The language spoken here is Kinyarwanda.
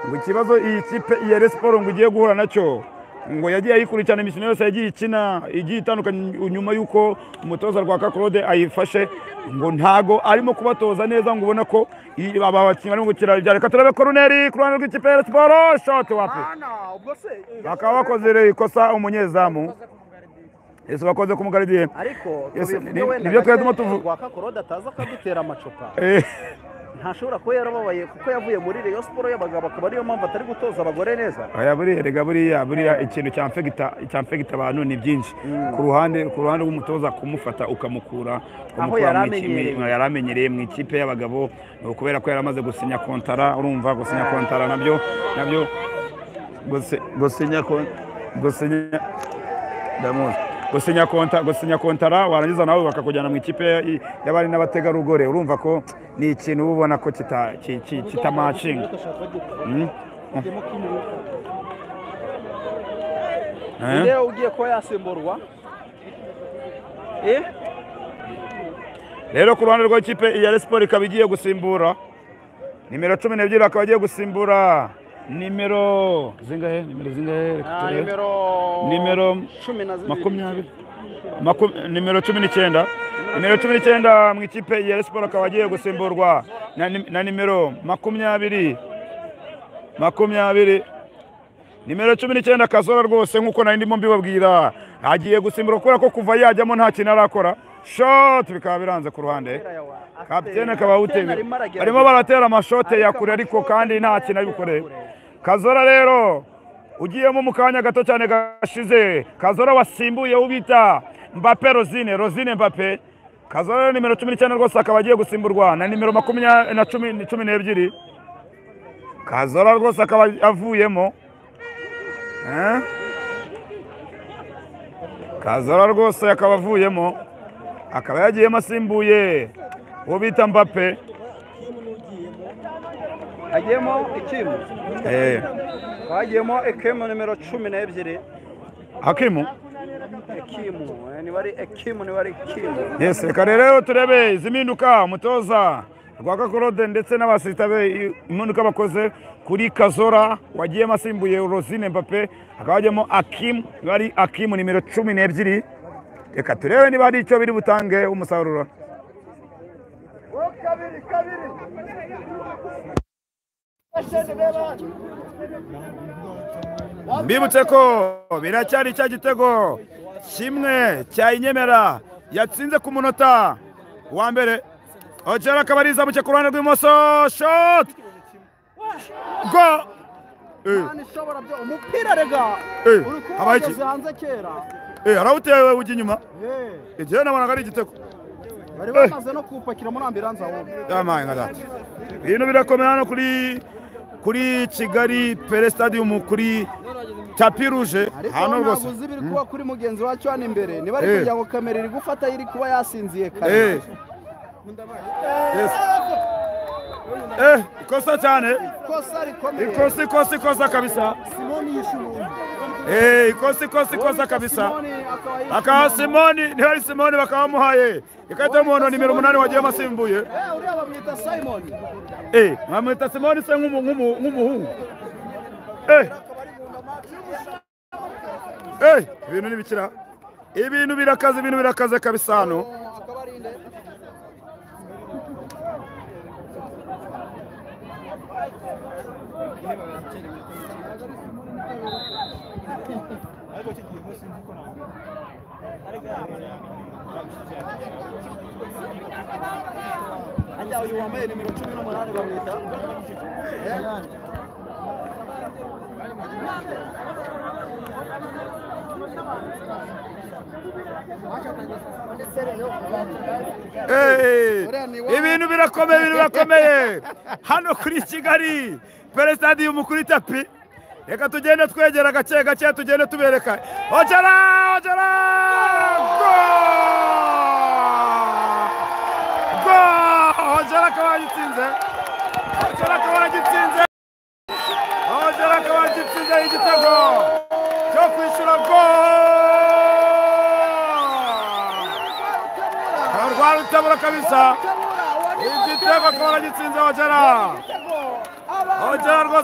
ngo ikibazo iyi kipe iya Rayon Sports ngo igiye guhura nacyo ngo yagiye ayikurikirana imikino yose yagiye ikina igiye itandukanye nyuma y'uko umutoza Rwaka Claude ayifashe ngo ntago arimo kubatoza neza ngo ubona ko iyi- aba bakinnyi barimo gukira ibya reka turabe koroneri ku ruhande rw'ikipe ya Rayon Sports shoti wapi Hana, ubwo se bakaba bakoze ikosa umunyezamu ese bakoze ku mugaridiye ariko Yes, tubivuge ni- wenda nibyo twari gace turimo tuvu- Rwaka Claude ataza akadutera amacupa Eh, ntashobora kuba yarababaye kuko yavuye muri Rayon Sports y'abagabo akaba ariyo mpamvu atari gutoza abagore neza aya buriya rega buriya buriya ikintu cyamfegita cyamfegita abantu ni byinshi ku ruhande ku ruhande rw'umutoza kumufata ukamukura ukamukura yari mu ikipe- amenyereye. mu- yari amenyereye mu ikipe y'abagabo ni ukubera ko yari amaze gusinya kontara urumva gusinya kontara nabyo nabyo gusi- gusinya kon- gusinya ndamuzi gusinya konta gusinya kontara warangiza nawe bakakujyana mu ikipe y- y'abari n'abategarugori urumva ko ni ikintu uba ubona ko kita ki- ki- kitamacinga Mm. Eh? rero ugiye kuba yasimburwa eh rero ku ruhande rw'ikipe ya Rayon Sports ikaba igiye gusimbura nimero cumi n'ebyiri akaba agiye gusimbura nimero zingahe nimero zingahe Reka na turebe. nimero Nimero cumi na zibiri makumyabiri Maku- nimero cumi n'icyenda nimero cumi n'icyenda mu ikipe ya Rayon Sports akaba agiye gusimburwa na nim- na nimero makumyabiri makumyabiri nimero cumi n'icyenda akazora rwose nk'uko nari ndimo mbibabwira agiye gusimbura kubera ko kuva yajyamo nta kintu arakora shoti bikaba biranze ku ruhande kapitene akaba awuteye barimo baratera amashote ya kure ariko kandi nta kintu ari bukore kazora rero ugiyemo mu kanya gato cyane gashize kazora wasimbuye ubita mbape rozine rozine mbape kazora rero nimero cumi n'icyenda rwose akaba agiye gusimburwa na nimero makumyabiri na cumi ni cumi n'ebyiri kazora rwose akaba avuyemo Eh? kazora rwose akaba avuyemo akaba yagiyemo asimbuye uwo bita mbape hagiyemo ikimu Eh, hagiyemo ekemu nimero cumi n'ebyiri hakimu ekimu eh, niba ari ekimu niba ari ikimu yes reka rero rero turebe izi mpinduka umutoza rwaka claude ndetse n'abasirita be i- impinduka bakoze kuri kazora wagiyemo asimbuye rosine mbape hakaba hajyamo akimu niba ari akimu nimero cumi n'ebyiri reka turebe niba hari icyo biri butange umusaruro mbibutse ko biracyari cya gitego kimwe cya inyemera yatsinze ku munota wa mbere ogera akaba ari izamuke ku ruhande rw'imoso shoti go Eh, ishobora byo umupira rega Eh, uri habaye iki? kuwugeze hanze kera eh, arawutewe ujya inyuma Eh, igihe nabonaga ari igitego bari Eh. bamaze no kuwupakira muri ambiranza ahubwo yamaye nka data ibintu birakomeye hano kuri kuri kigali pere stadium kuri tapi rouge ariko hano ntabwo rwose uzi ibiri kuba kuri mugenzi wacu hano imbere niba ari Eh. kugira ngo kamera iri gufata iri kuba yasinziye Eh. kare Yes. Eh, ikosa cyane kosa rikomeye ikosa ikosa ikosa kabisa simoni yishubuye Eh, ikosa ikosa ikosa kabisa akaba simoni ntihari simoni bakaba bamuhaye ikarita y'umuhondo nimero umunani wagiye amasimbuye uriya bamwita simoni Eh, mwamwita simoni se nk'umu- nk'umu- nk'umuhungu Eh. Eh, ibintu ntibikira ibintu birakaze ibintu birakaze kabisa hano akaba ari inde Ajya uyu wambaye nimero cumi n'umunani bamwita Hey! ibintu birakomeye ibintu birakomeye hano kuri kigali pere stadium kuri tapi reka tugende twegera gake gake tugende tubereka ogera ogera go go ogera akaba yagitsinze ogera akaba yagitsinze ogera akaba yagitsinze igitego cyo kwishyura go rwa rutabura kabisa igitego akaba aragitsinze ogera ogera rwose